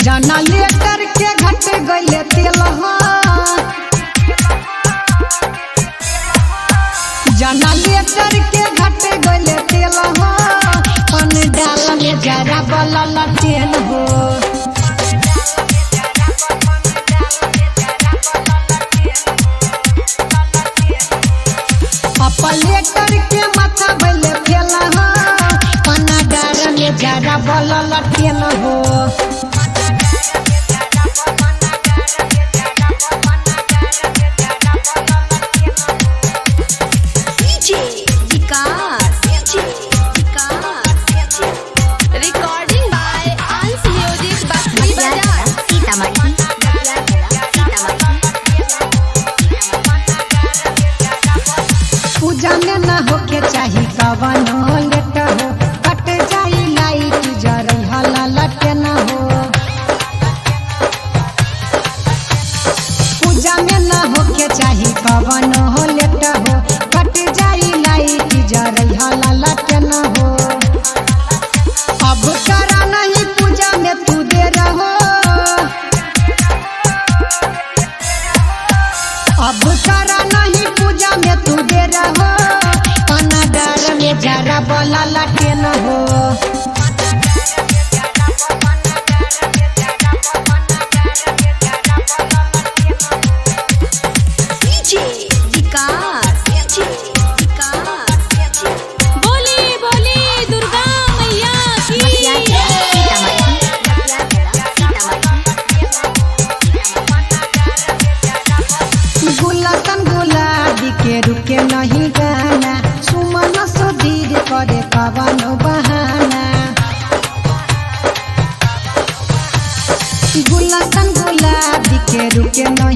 जाना लेकर के घट गइले तेलहा जाना लेकर के घट गइले तेलहा पन डाल में जरा बलल तेल हो अपलेटर के माथा भइले फेलहा पना डाल में जरा बलल तेल हो DJ Vikas DJ Vikas recording by Ansh music Basti Bazar Sitamarhi पूजा में न होके चाही कवन लेट हो कट जाई लाइट जरई हला लट न हो पूजा में न होके चाही कवन लेट हो कट जाई लाइट जरई हला लट न हो अब करा नहीं पूजा में तू दे रहो अब करा नहीं पूजा में तू दे रहो पना डर में जरा बोला लटे न हो DJ विकास DJ विकास बोली बोली दुर्गा मैया की गुलशन गुलाबी के रुके नहीं गाना सुमन सुधीर करे कवन बहाना गुलशन गुलाबी के रुके नहीं